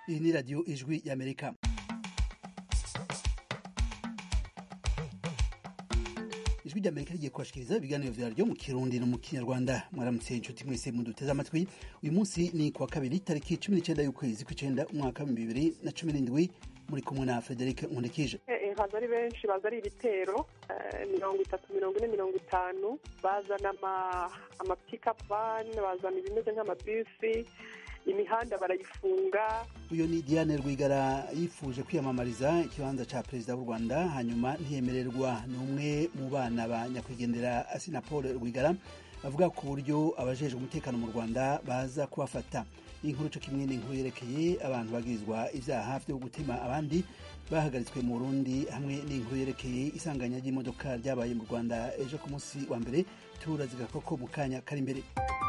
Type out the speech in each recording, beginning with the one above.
iyi ni radiyo ijwi y'amerika ijwi ry'amerika rigiye kubashikiriza ibiganiro vyaryo mu kirundi no mu kinyarwanda mwaramutse inshuti mwese muduteze amatwi uyu munsi ni kuwa kabiri tariki cumi n'icenda y'ukwezi kw'icenda umwaka w'ibihumbi bibiri na cumi n'indwi muri kumwe na frederic nkundikije baza ari benshi baza ari ibitero mirongo itatu mirongo ine mirongo itanu bazana amapikapu vani bazana ibimeze nk'amabisi imihanda barayifunga uyu ni diane rwigara yifuje kwiyamamariza ikibanza ca perezida w'u rwanda hanyuma ntiyemererwa ni umwe mu bana ba nyakwigendera asina paul rwigara avuga ku buryo abajejwe umutekano mu rwanda baza kubafata inkuru co kimwe n'inkuru yerekeye abantu bagirizwa ivyaha vyo gutema abandi bahagaritswe mu burundi hamwe n'inkuru yerekeye isanganya ry'imodoka ryabaye mu rwanda ejo ku munsi wa mbere turazika koko mu kanya kari imbere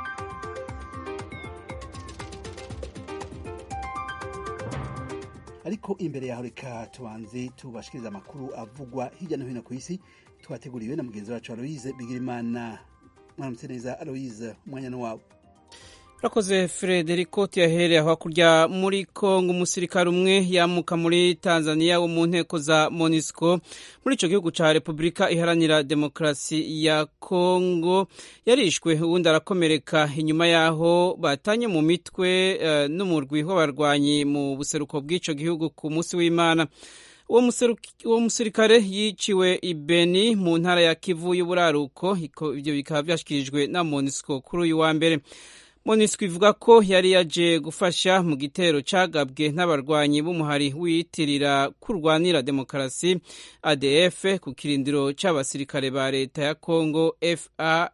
ariko imbere yaho reka tubanze tubashikiriza amakuru avugwa hirya no hino ku isi twateguriwe na mugenzi wacu aloise bigirimana mwaramutse neza aloise umwanya ni wawe urakoze frederico tuyahereye aho hakurya muri kongo umusirikare umwe yamuka muri tanzania wo mu nteko za monisco muri ico gihugu ca repubulika iharanira demokarasi ya kongo yarishwe uwundi arakomereka inyuma yaho batanye mu mitwe uh, n'umurwi w'abarwanyi mu buseruko bw'ico gihugu ku munsi w'imana uwo musirikare yiciwe ibeni mu ntara ya kivu y'uburaruko ivyo bikaba vyashikirijwe na monisco kuri uyu wa mbere monisco ivuga ko yari yaje gufasha mu gitero cagabwe n'abarwanyi b'umuhari wiyitirira kurwanira demokarasi adf ku kirindiro c'abasirikare ba leta ya congo fa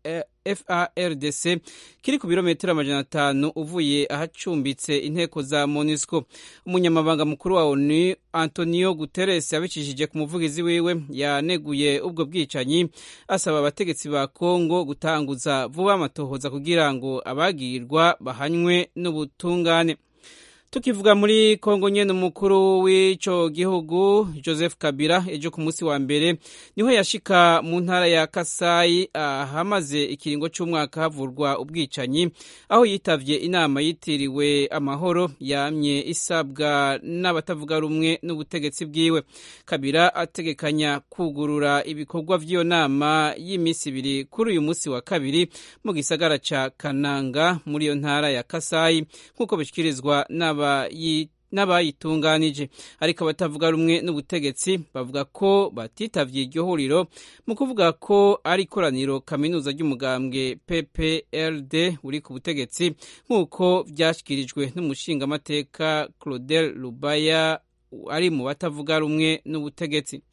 FARDC kiri ku birometero amajana atanu uvuye ahacumbitse inteko za MONUSCO. Umunyamabanga mukuru wa ONU Antonio Guterres yabicishije ku muvugizi wiwe yaneguye ubwo bwicanyi asaba abategetsi ba Kongo gutanguza vuba amatohoza kugira ngo abagirwa bahanywe n'ubutungane. tukivuga muri kongo nyene umukuru w'ico gihugu joseph kabila ejo ku munsi wa mbere niho yashika mu ntara ya kasayi ahamaze ikiringo c'umwaka havurwa ubwicanyi aho yitavye inama yitiriwe amahoro yamye isabwa n'abatavuga rumwe n'ubutegetsi bwiwe kabila ategekanya kugurura ibikorwa vy'iyo nama y'imisi ibiri kuri uyu munsi wa kabiri mu gisagara ca kananga muri iyo ntara ya kasayi nk'uko bishikirizwa n'aba n'abayitunganije ariko abatavuga rumwe n'ubutegetsi bavuga ko batitavye iryo huriro mu kuvuga ko ari ikoraniro kaminuza ry'umugambwe PPRD uri ku butegetsi nk'uko vyashikirijwe n'umushingamateka Claudel Lubaya ari mu batavuga rumwe n'ubutegetsi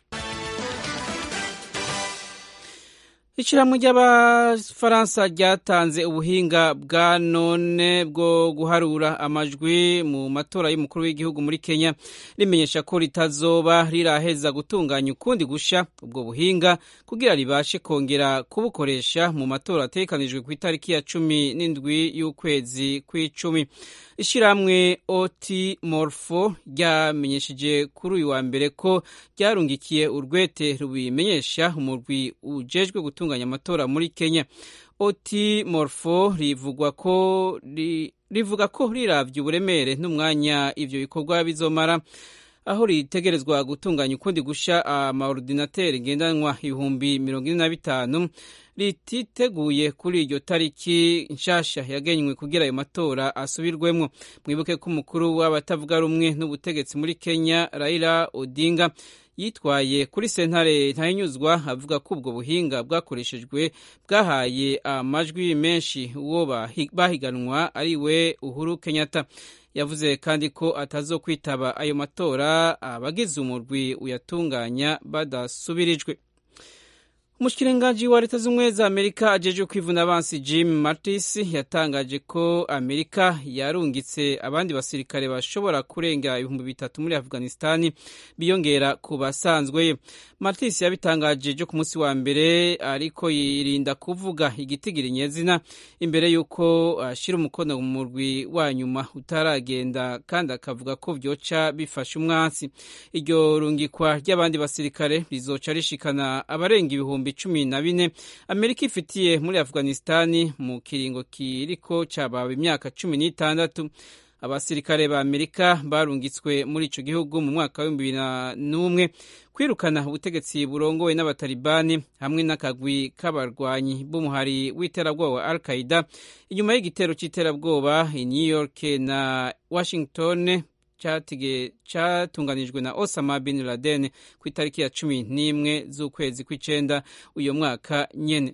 Ishirahamwe ry'abafaransa ryatanze ubuhinga bwa none bwo guharura amajwi mu matora y'umukuru w'igihugu muri Kenya rimenyesha ko ritazoba riraheza gutunganya ukundi gusha ubwo buhinga kugira ribashe kongera kubukoresha mu matora ategekanijwe ku itariki ya cumi n'indwi y'ukwezi kw'icumi ishirahamwe oti morfo ryamenyesheje kuri uyu wa mbere ko ryarungikiye urwete rubimenyesha umurwi ujejwe gutunganya amatora muri kenya oti morfo rivugwa ko rivuga ko riravye uburemere n'umwanya ivyo bikorwa bizomara aho ritegerezwa gutunganya ukundi gusha amaordinateri ngendanwa ibihumbi mirongo ine na bitanu rititeguye kuri iryo tariki nshasha yagenywe kugira ayo matora asubirwemwo mwibuke ko umukuru w'abatavuga rumwe n'ubutegetsi muri kenya raila odinga yitwaye kuri sentare ntayinyuzwa avuga ko ubwo buhinga bwakoreshejwe bwahaye amajwi menshi uwo bahiganwa ari we uhuru kenyatta yavuze kandi ko atazokwitaba ayo matora abagize umurwi uyatunganya badasubirijwe umushikiranganji wa leta z'ubumwe za amerika ajejwe kwivuna abansi jim mattis yatangaje ko amerika yarungitse abandi basirikare bashobora kurenga ibihumbi bitatu muri afghanistani biyongera ku basanzweyo mattis yabitangaje ejo ku munsi wa mbere ariko yirinda kuvuga igitigiri nyezina imbere y'uko ashyira umukono mu murwi wa nyuma utaragenda kandi akavuga ko vyoca bifasha umwansi iryo rungikwa ry'abandi basirikare rizoca rishikana abarenga ibihumbi cumi na bine amerika ifitiye muri afghanistani mu kiringo kiriko cabawe imyaka cumi n'itandatu abasirikare ba amerika barungitswe muri ico gihugu mu mwaka w'ibihumbi bibiri n'umwe kwirukana ubutegetsi burongowe n'abatalibani hamwe n'akagwi k'abarwanyi b'umuhari w'iterabwoba wa al qaida inyuma y'igitero c'iterabwoba i new york na washington cyatunganijwe na osama bin laden ku itariki ya cumi n'imwe z'ukwezi kw'icenda uyu mwaka nyene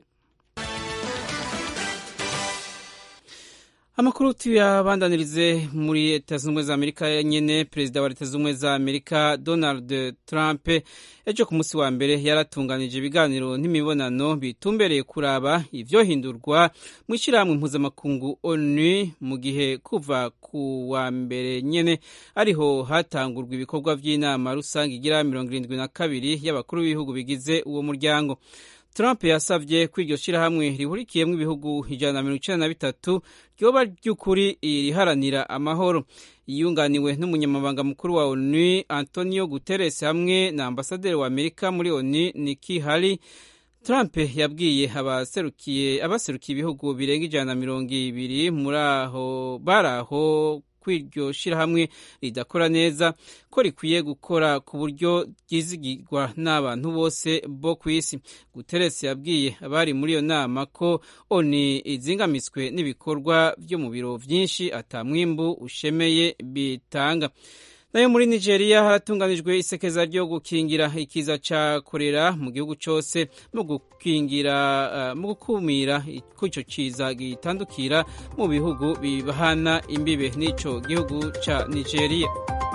amakuru tuyabandanirize muri leta zunze ubumwe za amerika nyene perezida wa leta zunze ubumwe za amerika donald trump ejo ku munsi wa mbere yaratunganije ibiganiro n'imibonano bitumbereye kuraba ivyohindurwa mu ishyirahamwe mpuzamakungu onu mu gihe kuva ku wa mbere nyene ariho hatangurwa ibikorwa vy'inama rusange igira mirongo irindwi na kabiri y'abakuru b'ibihugu bigize uwo muryango Trump yasavye ko iryo shirahamwe rihurikiyemwo ibihugu ijana na mirongo icenda na bitatu ryoba ry'ukuri riharanira amahoro yiyunganiwe n'umunyamabanga mukuru wa onu antonio guterres hamwe na ambasaderi wa amerika muri onu niki hari Trump yabwiye abaserukiye abaserukiye ibihugu birenga ijana na mirongo ibiri muri aho bari aho kw'iryo shirahamwe ridakora neza ko rikwiye gukora ku buryo ryizigirwa n'abantu bose bo ku isi guterres yabwiye abari muri iyo nama ko oni izingamitswe n'ibikorwa vyo mu biro vyinshi atamwimbu ushemeye bitanga nayo muri nigeria haratunganijwe isekeza ryo gukingira ikiza ca korera mu gihugu cose mu gukingira uh, mu gukumira ko ico kiza gitandukira mu bihugu bibahana imbibe n'ico gihugu ca nigeria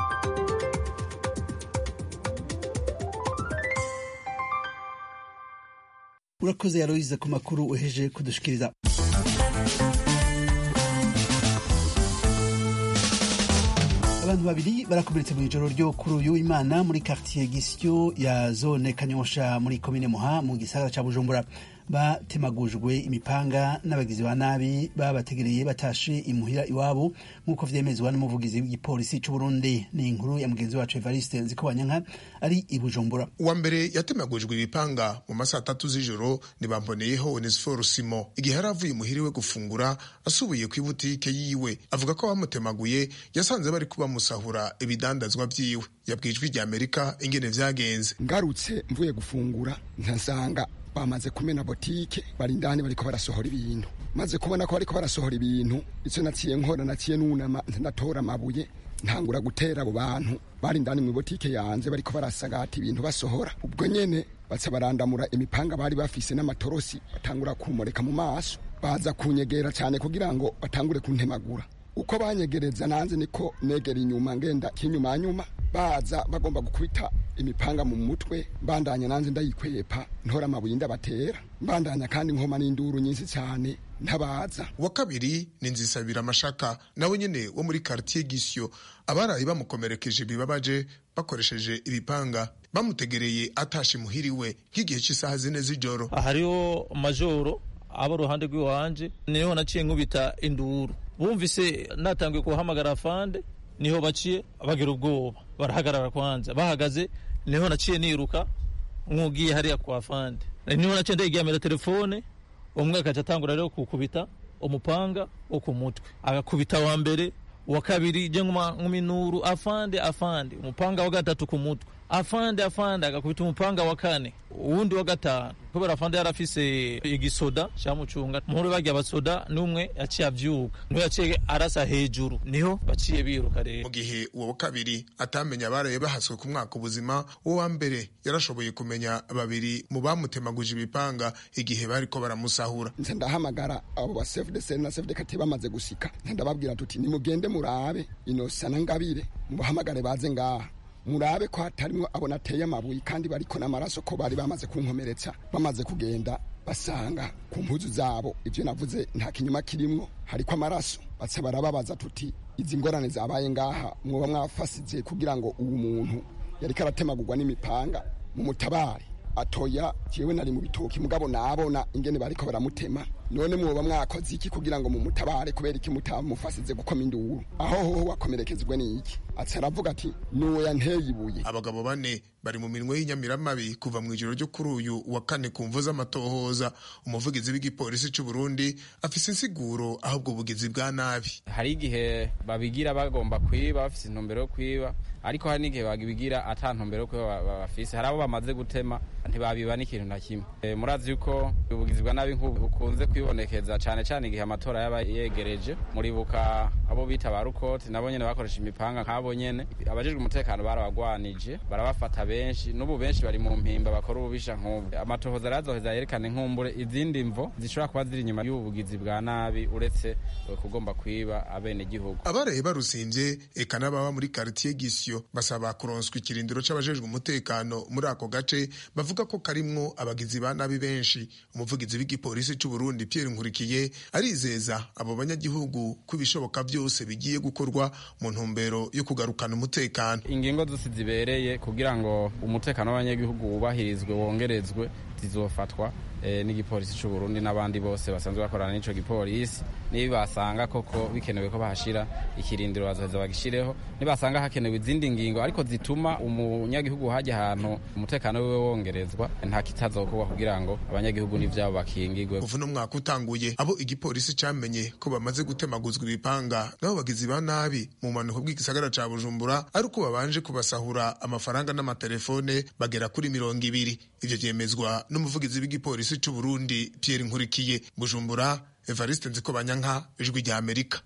urakoze yaroyize ku makuru uheje kudushikiriza abantu babiri barakomeretse mu ijoro ryo kuri uyu imana muri quartier gisyo ya zone kanyosha muri komine muha mu gisagara ca bujumbura batemagujwe imipanga n'abagizi ba nabi babategereye batashe imuhira iwabo nk'uko vyemezwa n'umuvugizi w'igipolisi c'uburundi ni inkuru ya mugenzi wacu evariste nzikobanyanka ari i bujumbura uwa mbere yatemagujwe ibipanga mu masaha atatu z'ijoro ntibamboneyeho onesiforo simo igihe yari avuye imuhiriwe gufungura asubiye ku ibutike yiwe avuga ko abamutemaguye yasanze bari kubamusahura ibidandazwa vyiwe yabwiye ijwi rya amerika ingene vyagenze ngarutse mvuye gufungura nkasanga bamaze kumena botike bari indani bariko barasohora ibintu maze kubona ko bariko barasohora ibintu ico naciye nkora naciye nunama ndatora amabuye ntangura gutera abo bantu bari indani mu botike yanze bariko barasagata ibintu basohora ubwo nyene baca barandamura imipanga bari bafise n'amatorosi batangura kumureka mu maso baza kunyegera cyane kugira ngo batangure kuntemagura uko banyegereza nanze niko negera inyuma ngenda kinyuma nyuma baza bagomba gukubita imipanga mu mutwe mbandanya nanze ndayikwepa ntora amabuye ndabatera mbandanya kandi nkoma n'induru nyinshi cyane ntabaza uwa kabiri ni nzisabira amashaka nawe nyene wo muri quartier gisyo abarayi bamukomerekeje bibabaje bakoresheje ibipanga bamutegereye atashe imuhiriwe nk'igihe cy'isaha zine z'ijoro hariho majoro aba uruhande rw'iwanje niho naciye nkubita induru bumvise natangiye kuhamagara afande niho baciye bagira ubwoba barahagarara kwanza bahagaze niho naciye niruka nk'ugiye hariya kwa fande niho naciye ndayigamira telefone umwe akaca atangura rero kukubita umupanga wo ku mutwe agakubita wa mbere uwa kabiri je nk'uminuru afande afande umupanga wa gatatu ku mutwe afande afande agakubita umupanga wa kane uwundi wa gatanu kubera afande yari afise igisoda camucunga muhuru barya abasoda n'umwe yaciye avyuka niho yaciye arasa hejuru niho baciye biruka rero mu gihe uwo wa kabiri atamenya abaraye bahaswe ku mwaka ubuzima uwo wa mbere yarashoboye kumenya babiri mu bamutemaguje ibipanga igihe bariko baramusahura nse ndahamagara abo ba chef de scène na chef de quartier bamaze gusika ndababwira tuti nimugende murabe inosa na ngabire mubahamagare baze ngaha murabe ko hatarimwo abona ateye amabuye kandi bariko n'amaraso ko bari bamaze kunkomeretsa bamaze kugenda basanga ku mpuzu zabo ivyo navuze nta kinyuma kirimwo hariko amaraso baca barababaza tuti izi ngorane zabaye ngaha mwoba mwafasize kugira ngo uwu muntu yariko aratemagurwa n'imipanga mu mutabare atoya jewe nari mu bitoki mugabo nabona ingene bariko baramutema none mwoba mwakoze iki kugira ngo mumutabare kubera iki mutamufasize gukoma induru aho hoho wakomerekezwe n'iki ati aravuga ati nuwo yanteye ibuye abagabo bane bari mu minwe y'inyamiramabi kuva mu ijoro ryo kuri uyu wa kane ku mvu z'amatohoza umuvugizi w'igipolisi cy'u Burundi afise insiguro aho ubwo bugizi bwa nabi hari igihe babigira bagomba kwiba bafise intumbero yo kwiba ariko hari n'igihe babigira ata ntumbero yo kwiba bafise hari abo bamaze gutema ntibabiba n'ikintu na kimwe e, murazi yuko ubugizi bwa nabi nk'ubu bukunze kwibonekeza cyane cyane igihe amatora yaba yegereje muribuka abo bita ba rukoti nabo nyene bakoresha imipanga nk'abo nyene abajejwe umutekano barabagwanije barabafata benshi n'ubu benshi bari mu mpimba bakora ububisha nk'ubu amatohoza arazoheza yerekane nk'umbure izindi mvo zishobora kuba ziri inyuma y'ubu bugizi bwa nabi uretse kugomba kwiba abene gihugu abaraye barusimvye eka n'ababa muri quartier gisyo basaba kuronswa ikirindiro c'abajejwe umutekano muri ako gace bavuga ko karimwo abagizi ba nabi benshi umuvugizi w'igipolisi c'u Burundi Pierre Nkurikiye arizeza abo banyagihugu ko ibishoboka byose bigiye gukorwa mu ntumbero yo kugarukana umutekano ingingo zose zibereye kugira ngo umutekano w'abanyagihugu wubahirizwe wongerezwe zizofatwa e, n'igipolisi c'u Burundi n'abandi bose basanzwe bakorana n'ico gipolisi nibasanga koko bikenewe ko bahashira ikirindiro bazoheza bagishireho nibasanga hakenewe izindi ngingo ariko zituma umunyagihugu hajya ahantu umutekano wiwe wongerezwa nta kitazokorwa kugira ngo abanyagihugu n'ivyabo bakingigwe kuva uno mwaka utanguye abo igipolisi camenye ko bamaze gutemaguzwa ibipanga nabo bagizi ba nabi mu manuko bw'igisagara ca Bujumbura ari uko babanje kubasahura amafaranga n'amatelefone bagera kuri mirongo ibiri ivyo vyemezwa n'umuvugizi w'igipolisi c'u Burundi Pierre Nkurikiye Bujumbura Evariste Nzikobanyanka ijwi rya Amerika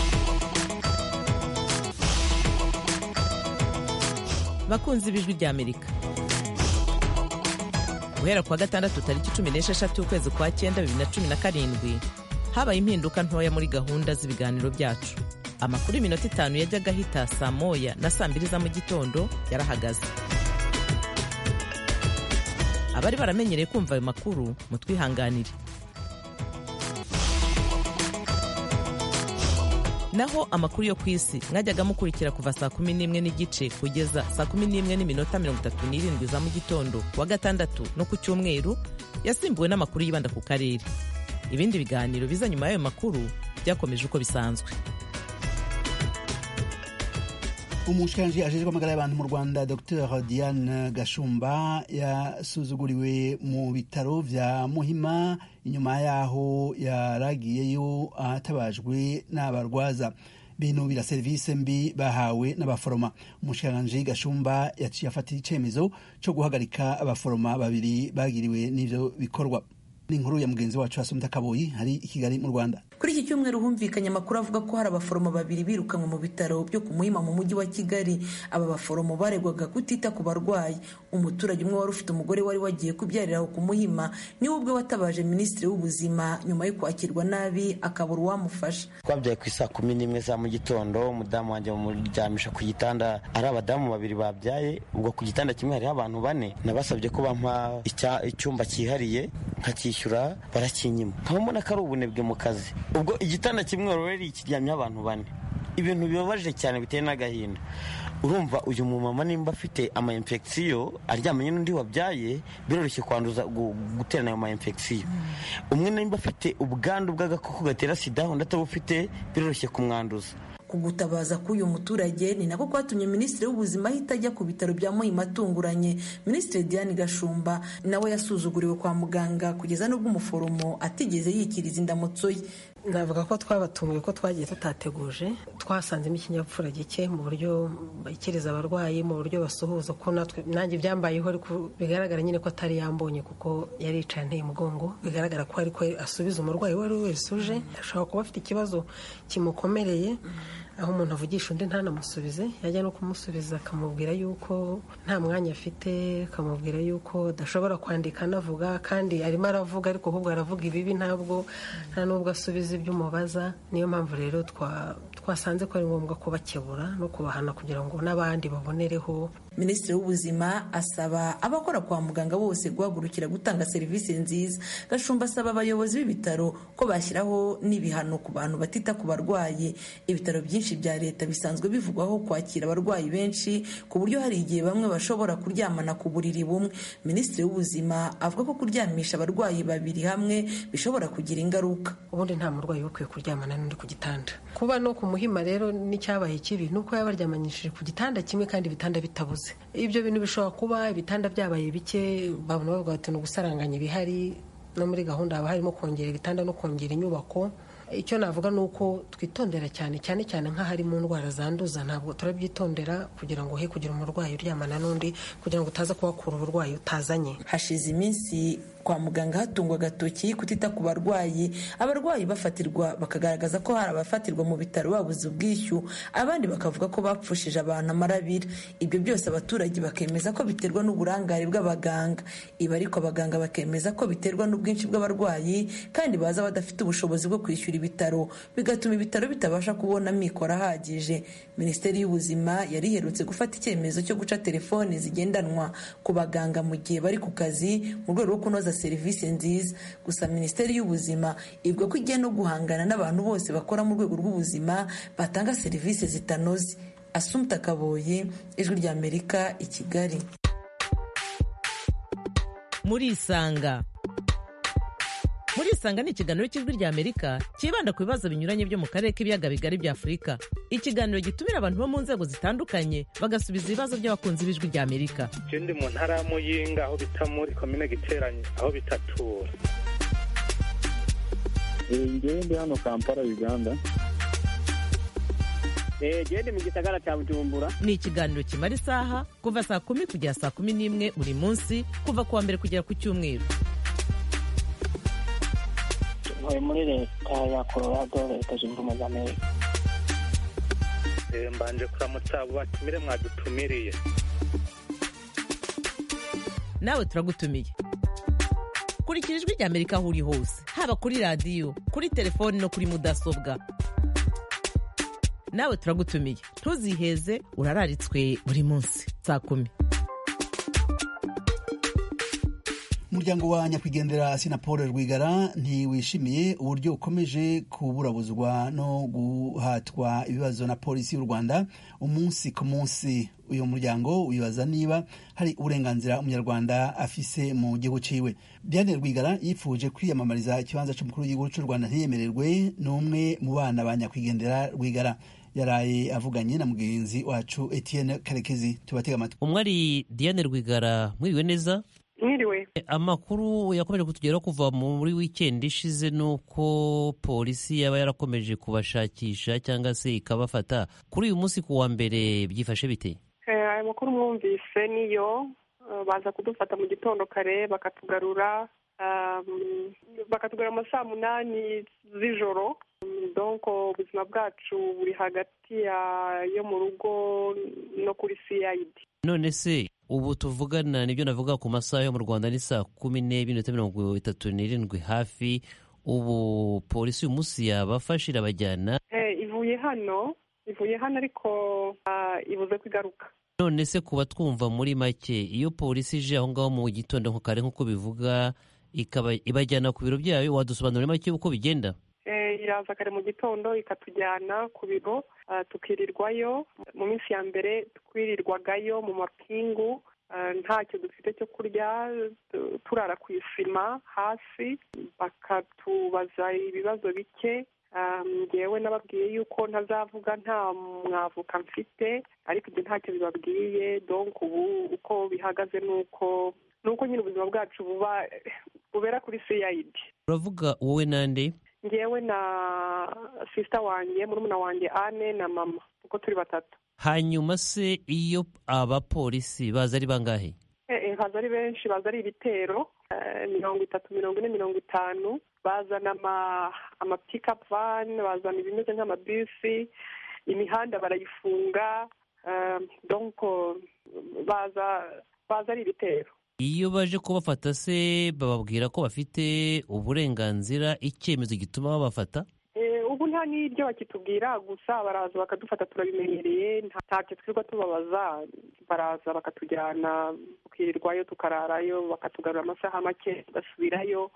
bakunzi b'ijwi rya Amerika guhera kuwa gatandatu tariki cumi n'esheshatu ukwezi kwa cyenda bibiri na cumi na karindwi habaye impinduka ntoya muri gahunda z'ibiganiro byacu amakuru y'iminota itanu yajyaga ahita saa moya na saa mbiri za mu gitondo yarahagaze abari baramenyereye kumva ayo makuru mutwihanganire naho amakuru yo ku isi mwajyaga mukurikira kuva saa kumi n'imwe n'igice kugeza saa kumi n'imwe n'iminota mirongo itatu n'irindwi za mu gitondo kuwa gatandatu no ku cyumweru yasimbuwe n'amakuru yibanda ku karere ibindi biganiro biza nyuma y'ayo makuru byakomeje uko bisanzwe umushikiranji ajejwe amagara y'abantu mu rwanda dr diane gashumba yasuzuguriwe mu bitaro vya muhima inyuma yaho yaragiyeyo atabajwe n'abarwaza binubira serivisi mbi bahawe n'abaforoma umushikiranji gashumba yaciye afatira icemezo co guhagarika abaforoma babiri bagiriwe n'ivyo bikorwa n'inkuru ya mugenzi wacu Asumta Kaboyi hari i Kigali mu Rwanda kuri iki cyumweru humvikanye amakuru avuga ko hari abaforomo babiri birukanwe mu bitaro byo ku muhima mu mujyi wa kigali aba baforomo baregwaga kutita ku barwayi umuturage umwe wari ufite umugore wari wagiye kubyarira aho ku muhima niwe ubwe watabaje minisitiri w'ubuzima nyuma yo kwakirwa nabi akabura uwamufasha twabyaye ku isaa kumi n'imwe za mu gitondo umudamu wanjye bamuryamisha ku gitanda ari abadamu babiri babyaye ubwo ku gitanda kimwe hariho abantu bane nabasabye ko bampa icyumba cyihariye nkakishyura barakinyima nkaba mbona ko ari ubunebwe mu kazi ubwo igitanda kimwe rero kiryamyeho abantu bane ibintu bibabaje cyane biteye n'agahinda urumva uyu mumama nimba afite ama infection aryamanye n'undi wabyaye biroroshye kwanduza guterana ayo ma infection umwe nimba afite ubwandu bw'agakoko gatera sida undi atabufite biroroshye kumwanduza kugutabaza k'uyu muturage ni nako kwatumye minisitiri w'ubuzima ahita ajya ku bitaro bya muhima atunguranye minisitiri diane gashumba nawe yasuzuguriwe kwa muganga kugeza n'ubwo umuforomo atigeze yikiriza indamutso ye navuga ko twabatunguye ko twagiye tutateguje twasanzemo ikinyabupfura gike mu buryo bakiriza abarwayi mu buryo basuhuza ko natwe nanjye byambayeho ariko bigaragara nyine ko atari yambonye kuko yari yicaye anteye umugongo bigaragara ko ariko asubiza umurwayi uwo ari we wese uje ashobora kuba afite ikibazo kimukomereye aho umuntu avugisha undi ntanamusubize yajya no kumusubiza akamubwira yuko nta mwanya afite akamubwira yuko adashobora kwandika anavuga kandi arimo aravuga ariko ahubwo aravuga ibibi ntabwo nta n'ubwo asubiza ibyo umubaza niyo mpamvu rero twasanze ko ari ngombwa kubakebura no kubahana kugira ngo n'abandi babonereho minisitiri w'ubuzima asaba abakora kwa muganga bose guhagurukira gutanga serivisi nziza gashumba asaba abayobozi b'ibitaro ko bashyiraho n'ibihano ku bantu batita ku barwayi ibitaro byinshi bya leta bisanzwe bivugwaho kwakira abarwayi benshi ku buryo hari igihe bamwe bashobora kuryamana ku buriri bumwe minisitiri w'ubuzima avuga ko kuryamisha abarwayi babiri hamwe bishobora kugira ingaruka ubundi nta murwayi uba ukwiye kuryamana n'undi ku gitanda kuba no ku muhima rero n'icyabaye kibi ni uko yaba aryamanyishije ku gitanda kimwe kandi ibitanda bitabuze ibyo bintu bishobora kuba ibitanda byabaye bike babona bavuga bati ni ugusaranganya ibihari no muri gahunda haba harimo kongera ibitanda no kongera inyubako icyo navuga ni uko twitondera cyane cyane cyane nk'ahari mu ndwara zanduza ntabwo turabyitondera kugira ngo he kugira umurwayi uryamana n'undi kugira ngo utaza kuhakura uburwayi utazanye hashize iminsi kwa muganga hatungwa agatoki kutita ku barwayi abarwayi bafatirwa bakagaragaza ko hari abafatirwa mu bitaro babuze ubwishyu abandi bakavuga ko bapfushije abantu amarabira ibyo byose abaturage bakemeza ko biterwa n'uburangare bw'abaganga ibi ariko abaganga bakemeza ko biterwa n'ubwinshi bw'abarwayi kandi baza badafite ubushobozi bwo kwishyura ibitaro bigatuma ibitaro bitabasha kubona amikoro ahagije minisiteri y'ubuzima yari iherutse gufata icyemezo cyo guca telefoni zigendanwa ku baganga mu gihe bari ku kazi mu rwego rwo kunoza serivisi nziza gusa minisiteri y'ubuzima ivuga ko igiye no guhangana n'abantu bose bakora mu rwego rw'ubuzima batanga serivisi zitanoze asumta kaboye ijwi ry'amerika i kigali murisanga murisanga ni ikiganiro cy'ijwi ry'amerika cyibanda ku bibazo binyuranye byo mu karere k'ibiyaga bigari bya afurika ikiganiro gitumira abantu bo mu nzego zitandukanye bagasubiza ibibazo by'abakunzi b'ijwi ry'amerika ndi mu ntara ya muyinga aho bita muri komine giteranye aho bitatura ngewe ndi hano kampala uganda gende mu gisagara cya bujumbura ni ikiganiro kimara isaha kuva saa kumi kugera saa kumi n'imwe buri munsi kuva ku wa mbere kugera ku cyumweru ntuye muri leta ya colorado leta zunze ubumwe za amerika mbanje kuramutsa abo batumire mwadutumiriye nawe turagutumiye kurikira ijwi ry'amerika aho uri hose haba kuri radiyo kuri telefoni no kuri mudasobwa nawe turagutumiye ntuziheze urararitswe buri munsi saa kumi umuryango wa nyakwigendera sinapol rwigara ntiwishimiye uburyo ukomeje kuburabuzwa no guhatwa ibibazo na polisi y'u rwanda umunsi ku munsi uyu muryango wibaza niba hari uburenganzira umunyarwanda afise mu gihugu ciwe diane rwigara yifuje kwiyamamariza ikibanza c'umukuru w'igihugu c'u rwanda ntiyemererwe n'umwe mu bana ba nyakwigendera rwigara yaraye avuganye na mugenzi wacu etienne karekezi tubatega amatwi umwe ari diane rwigara mwiriwe neza mwiriwe amakuru yakomeje kutugeraho kuva muri wikendi ishize ni uko polisi yaba yarakomeje kubashakisha cyangwa se ikabafata kuri uyu munsi ku wa mbere byifashe bite aya makuru mwumvise niyo baza kudufata mu gitondo kare bakatugarura bakatugarura mu saa munani z'ijoro donko ubuzima bwacu buri hagati yo mu rugo no kuri siyayidi none se ubu tuvugana nibyo navuga ku masaha yo mu rwanda ni saa kumi n'ebyiri n'iminota mirongo itatu n'irindwi hafi ubu polisi uyu munsi yabafashe irabajyana ivuye hano ivuye hano ariko ibuze kwigaruka none se kuba twumva muri make iyo polisi ije aho ngaho mu gitondo nko kare nk'uko bivuga ibajyana ku biro byayo wadusobanurira make uko bigenda iraza kare mu gitondo ikatujyana ku biro tukirirwayo mu minsi ya mbere twirirwagayo mu mapingu ntacyo dufite cyo kurya turara ku isima hasi bakatubaza ibibazo bike ngewe nababwiye yuko ntazavuga nta mwavuka mfite ariko ibyo ntacyo bibabwiye donk ubu uko bihagaze ni uko ni uko nyine ubuzima bwacu buba bubera kuri siyayidi uravuga wowe nande ngewe na sisita wanjye murumuna wanjye ane na mama kuko turi batatu hanyuma se iyo abapolisi baza ari bangahe baza ari benshi baza ari ibitero mirongo itatu mirongo ine mirongo itanu bazana amapikapu vani bazana ibimeze nk'amabisi imihanda barayifunga donko baza baza ari ibitero iyo baje kubafata se bababwira ko bafite uburenganzira icyemezo gituma babafata ubu nta n'ibyo bakitubwira gusa baraza bakadufata turabimenyereye ntacyo twirirwa tubabaza baraza bakatujyana tukirirwayo tukararayo bakatugarura amasaha make tugasubirayo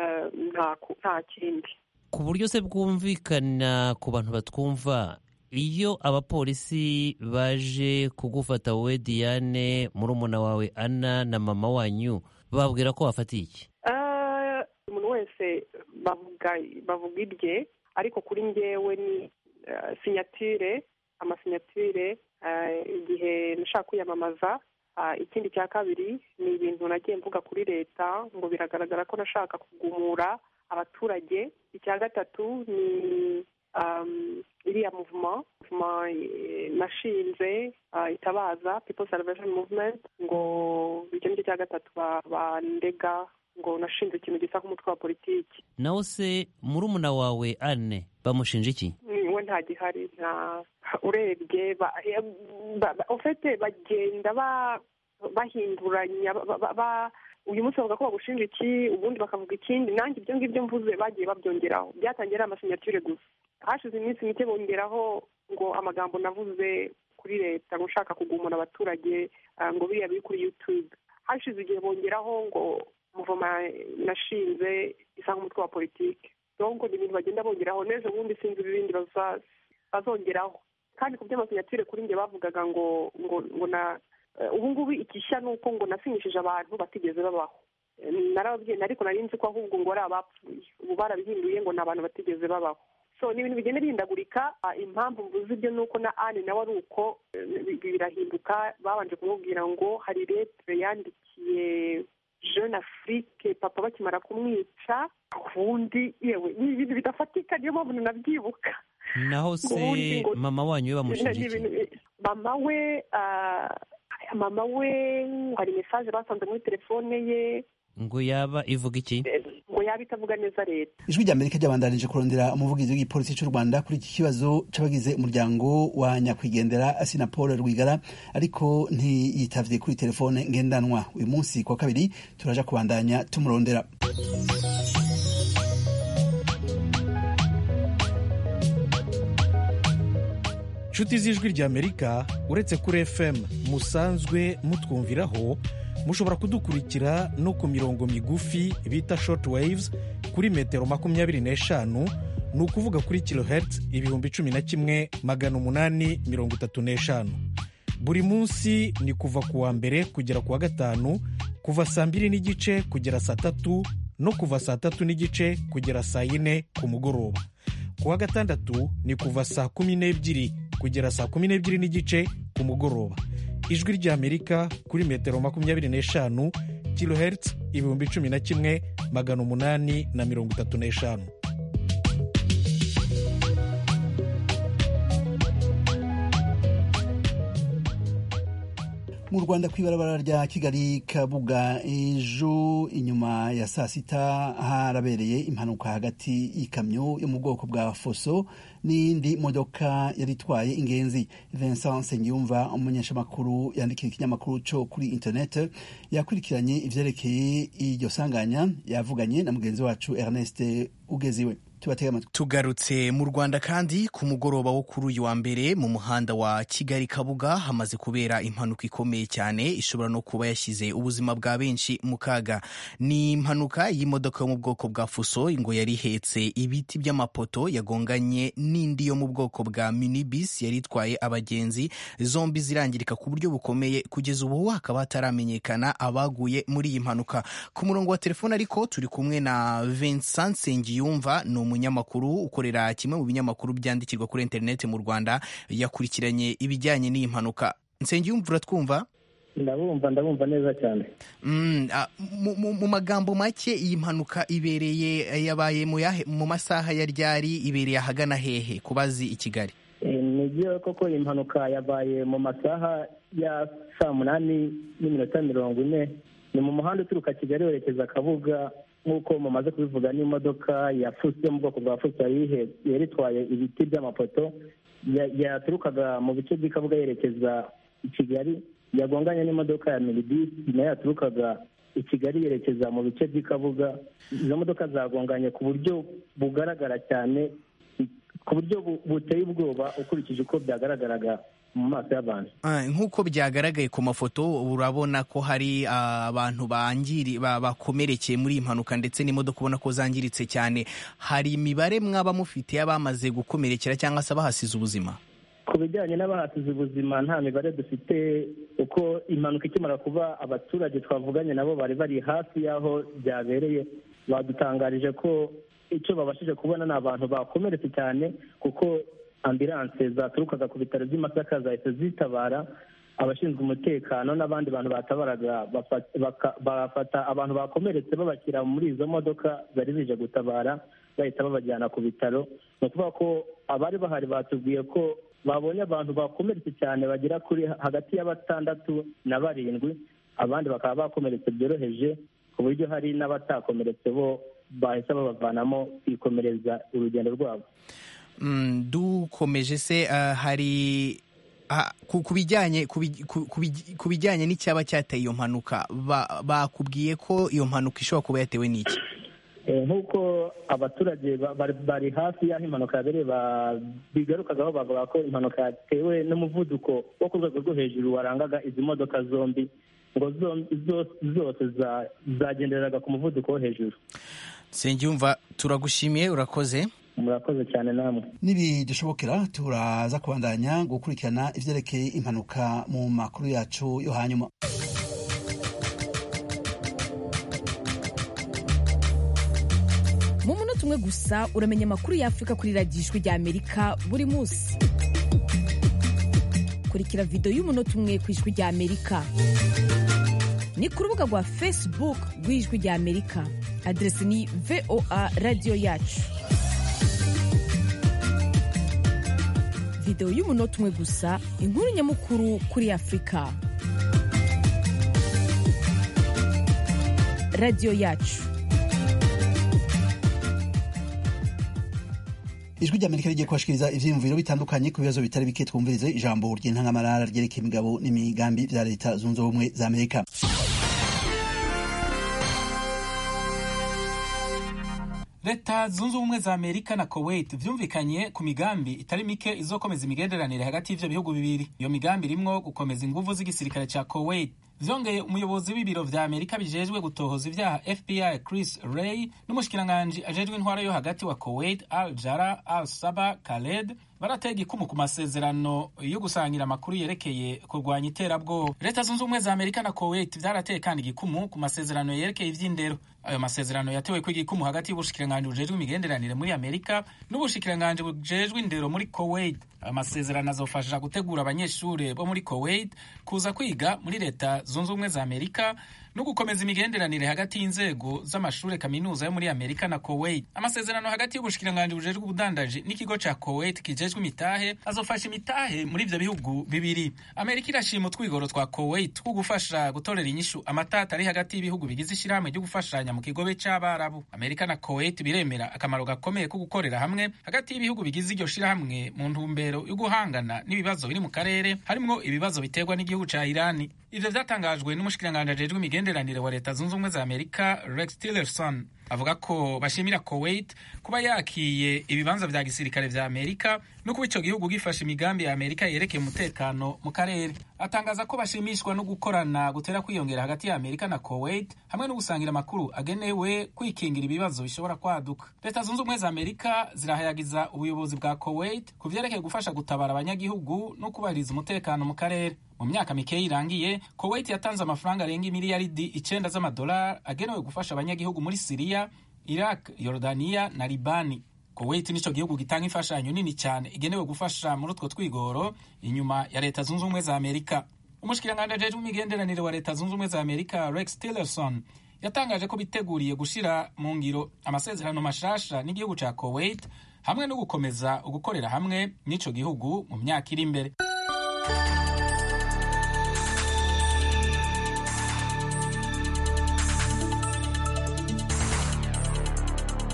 nta kindi ku buryo se bwumvikana ku bantu batwumva iyo abapolisi baje kugufata wowe diane murumuna wawe ana na mama wanyu babwira ko wafatiye iki umuntu wese bavuga irye ariko kuri ngewe ni sinyatire amasinyatire igihe nashaka kwiyamamaza ikindi cya kabiri ni ibintu nagiye mvuga kuri leta ngo biragaragara ko nashaka kugumura abaturage icya gatatu ni iriya muvuma muvuma nashinze itabaza people salvation movement ngo icyo nicyo cya gatatu bandega ngo nashinze ikintu gisa nk'umutwe wa politiki nawe se murumuna wawe ane bamushinja iki we nta gihari nta urebye ufite bagenda bahinduranya uyu munsi bavuga ko bagushinja iki ubundi bakavuga ikindi nanjye ibyo ngibyo mvuze bagiye babyongeraho byatangiye ari amasinyatire gusa hashize iminsi mike bongeraho ngo amagambo navuze kuri leta ngo ushaka kugumura abaturage ngo biriya biri kuri yutube hashize igihe bongeraho ngo muvoma nashinze isa nk'umutwe wa politiki donko ni ibintu bagenda bongeraho n'ejo bundi sinzi ibindi bazongeraho kandi ku by'amasinyatire kuri njye bavugaga ngo ngo ngo na ubu ngubu ikishya ni uko ngo nasinyishije abantu batigeze babaho narababwiye ariko nari nzi ko ahubwo ngo ari abapfuye ubu barabihinduye ngo ni abantu batigeze babaho so ni ibintu bigenda bihindagurika impamvu mvuze ibyo ni uko na ane nawe ari uko birahinduka babanje kumubwira ngo hari letire yandikiye jeune afrique papa bakimara kumwica ubundi yewe ni ibintu bidafatika niyo mpamvu nanabyibuka naho se mama wanyu we bamushinja iki mama we mama we hari mesaje basanze muri telefone ye ngo yaba ivuga iki ngo yaba itavuga neza leta ijwi rya amerika ryabandanije kurondera umuvugizi w'igipolisi cy'u rwanda kuri iki kibazo c'abagize umuryango wa nyakwigendera asina paul rwigara ariko ntiyitavye kuri telefone ngendanwa uyu munsi kwa kabiri turaja kubandanya tumurondera nshuti z'ijwi rya amerika uretse kuri fm musanzwe mutwumviraho mushobora kudukurikira no ku mirongo migufi bita short waves kuri metero makumyabiri n'eshanu ni ukuvuga kuri kilohertz ibihumbi cumi na kimwe magana umunani mirongo itatu n'eshanu buri munsi ni kuva ku wa mbere kugera ku wa gatanu kuva saa mbiri n'igice kugera saa tatu no kuva saa tatu n'igice kugera saa yine ku mugoroba ku wa gatandatu ni kuva saa kumi n'ebyiri kugera saa kumi n'ebyiri n'igice ku mugoroba ijwi ry'amerika kuri metero makumyabiri n'eshanu kilohertz ibihumbi cumi na kimwe magana umunani na mirongo itatu n'eshanu mu rwanda ku ibarabara rya kigali kabuga ejo inyuma ya saa sita harabereye impanuka hagati y'ikamyo yo mu bwoko bwa foso n'indi modoka yari itwaye ingenzi vincent nsengiyumva umunyeshamakuru yandikiye ikinyamakuru cyo kuri internet yakurikiranye ivyerekeye iryo sanganya yavuganye na mugenzi wacu ernest ugeziwe tugarutse mu rwanda kandi ku mugoroba wo kuri uyu wa mbere mu muhanda wa kigali kabuga hamaze kubera impanuka ikomeye cyane ishobora no kuba yashyize ubuzima bwa benshi mu kaga ni impanuka y'imodoka yo mu bwoko bwa fuso ngo yari ihetse ibiti by'amapoto yagonganye n'indi yo mu bwoko bwa minibus yari itwaye abagenzi zombi zirangirika ku buryo bukomeye kugeza ubu hakaba hataramenyekana abaguye muri iyi mpanuka ku murongo wa telefone ariko turi kumwe na Vincent Nsengiyumva ni umunyamakuru ukorera kimwe mu binyamakuru byandikirwa kuri interineti mu rwanda yakurikiranye ibijyanye n'iyi mpanuka nsengiyumva uratwumva ndabumva ndabumva neza cyane mu magambo make iyi mpanuka ibereye yabaye mu masaha ya ryari ibereye ahagana hehe ku bazi i kigali ni byo koko iyi mpanuka yabaye mu masaha ya saa munani n'iminota mirongo ine ni mu muhanda uturuka kigali werekeza kabuga nk'uko mumaze kubivuga n'imodoka ya fuso yo mu bwoko bwa fuso yari itwaye ibiti by'amapoto yaturukaga mu bice by'ikabuga yerekeza i kigali yagonganye n'imodoka ya miribisi nayo yaturukaga i kigali yerekeza mu bice by'ikabuga izo modoka zagonganye ku buryo bugaragara cyane ku buryo buteye ubwoba ukurikije uko byagaragaraga mu maso y'abantu nk'uko byagaragaye ku mafoto urabona ko hari abantu bangiri bakomerekeye muri iyi mpanuka ndetse n'imodoka ubona ko zangiritse cyane hari imibare mwaba mufite y'abamaze gukomerekera cyangwa se abahasize ubuzima ku bijyanye n'abahasize ubuzima nta mibare dufite uko impanuka ikimara kuba abaturage twavuganye nabo bari bari hafi y'aho byabereye badutangarije ko icyo babashije kubona ni abantu bakomeretse cyane kuko ambilanse zaturukaga ku bitaro by'i Masaka zahise zitabara abashinzwe umutekano n'abandi bantu batabaraga bafata abantu bakomeretse babashyira muri izo modoka zari zije gutabara bahita babajyana ku bitaro ni ukuvuga ko abari bahari batubwiye ko babonye abantu bakomeretse cyane bagera kuri hagati ya batandatu na barindwi abandi bakaba bakomeretse byoroheje ku buryo hari n'abatakomeretse bo bahise babavanamo kwikomereza urugendo rwabo dukomeje se hari ku bijyanye ku bijyanye n'icyaba cyateye iyo mpanuka bakubwiye ko iyo mpanuka ishobora kuba yatewe n'iki nk'uko abaturage bari hafi y'aho impanuka yabereye bigarukagaho bavuga ko impanuka yatewe n'umuvuduko wo ku rwego rwo hejuru warangaga izi modoka zombi ngo zose zagenderaga ku muvuduko wo hejuru nsengiyumva turagushimiye urakoze murakoze cyane namwe nibidushobokera turaza kubandanya gukurikirana ivyerekeye impanuka mu makuru yacu yo hanyuma mu munota umwe gusa uramenya amakuru y'afurika kuri radiyo ijwi rya amerika buri munsi kurikira videwo y'umunota umwe ku ijwi rya amerika ni ku rubuga rwa facebook rw'ijwi rya amerika aderesi ni voa radiyo yacu videwo y'umunota umwe gusa inkuru nyamukuru kuri afurika radiyo yacu ijwi ry'amerika rigiye kubashikiriza ivyiyumviro bitandukanye ku bibazo bitari bike twumvirize ijambo ry'intangamarara ryerekeye imigabo n'imigambi vya leta zunze ubumwe za amerika leta zunze ubumwe za amerika na kuwait vyumvikanye ku migambi itari mike izokomeza imigenderanire hagati y'ivyo bihugu bibiri iyo migambi irimwo gukomeza inguvu z'igisirikare ca kuwait vyongeye umuyobozi w'ibiro vya amerika bijejwe gutohoza ivyaha fbi chris ray n'umushikiranganji ajejwe intwara yo hagati wa kuwait al jara al saba khaled baratega ikumu ku masezerano yo gusangira amakuru yerekeye kurwanya iterabwoba leta zunze ubumwe za amerika na kuwait vyarateye kandi igikumu ku masezerano yerekeye ivy'indero ayo masezerano yatewe ko igikumu hagati y'ubushikiranganji bujejwe imigenderanire muri amerika n'ubushikiranganji bujejwe indero muri kuwait ayo masezerano azofasha gutegura abanyeshuri bo muri kuwait kuza kwiga muri leta zunze ubumwe za amerika no gukomeza imigenderanire hagati y'inzego z'amashuri kaminuza yo muri amerika na kuwait amasezerano hagati y'ubushikiranganji bujejwe ubudandaji n'ikigo ca kuwait kijejwe imitahe azofasha imitahe muri ivyo bihugu bibiri amerika irashima utwigoro twa kuwait two gufasha gutorera inyishu amatata ari hagati y'ibihugu bigize ishirahamwe ryo gufashanya mu kigobe c'abarabu amerika na kuwait biremera akamaro gakomeye ko gukorera hamwe hagati y'ibihugu bigize iryo shirahamwe mu ntumbero yo guhangana n'ibibazo biri mu karere harimwo ibibazo biterwa n'igihugu ca irani ivyo vyatangajwe n'umushikiranganji ajejwe imigenderanire wa leta zunze ubumwe za amerika rex tillerson avuga ko bashimira kuwait kuba yakiye ibibanza vya gisirikare vya amerika no kuba ico gihugu gifasha imigambi ya amerika yerekeye umutekano mu karere atangaza ko bashimishwa no gukorana gutera kwiyongera hagati ya amerika na kuwait hamwe no gusangira amakuru agenewe kwikingira ibibazo bishobora kwaduka leta zunze ubumwe za amerika zirahayagiza ubuyobozi bwa kuwait ku vyerekeye gufasha gutabara abanyagihugu no kubahiriza umutekano mu karere mu myaka mikeya irangiye kuwait yatanze amafaranga arenga imiliyaridi icenda z'amadolari agenewe gufasha abanyagihugu muri siriya iraq yorodaniya na libani kuwait nico gihugu gitanga imfashanyo nini cyane igenewe gufasha muri utwo twigoro inyuma ya leta zunze ubumwe za amerika umushikiranganji ajejwe imigenderanire wa leta zunze ubumwe za amerika rex tillerson yatangaje ko biteguriye gushira mu ngiro amasezerano mashasha n'igihugu ca kuwait hamwe no gukomeza ugukorera hamwe n'ico gihugu mu myaka iri imbere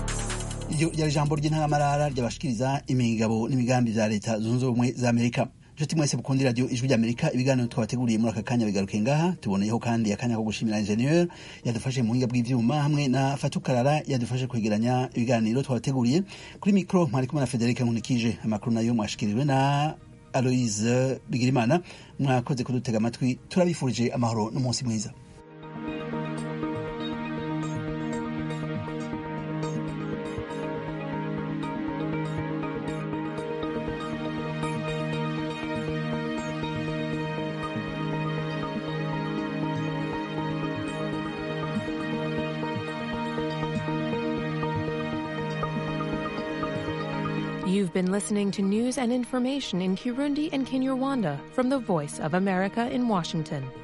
iryo ryari ijambo ry'intangamarara ryabashikiriza imigabo n'imigambi vya leta zunze ubumwe za amerika nshuti mwese mukunda radiyo ijwi ry'amerika ibiganiro twabateguriye muri aka kanya bigaruke ngaha tuboneyeho kandi akanya ko gushimira ingenieur yadufashe mu buhinga bw'ivyuma hamwe na fatukarara yadufashe kwegeranya ibiganiro twabateguriye kuri mikro mwari kumwe na frederic nkunikije amakuru nayo mwashikirijwe na aloise bigirimana mwakoze kudutega amatwi turabifurije amahoro n'umunsi mwiza You've been listening to news and information in Kirundi and Kinyarwanda from the Voice of America in Washington.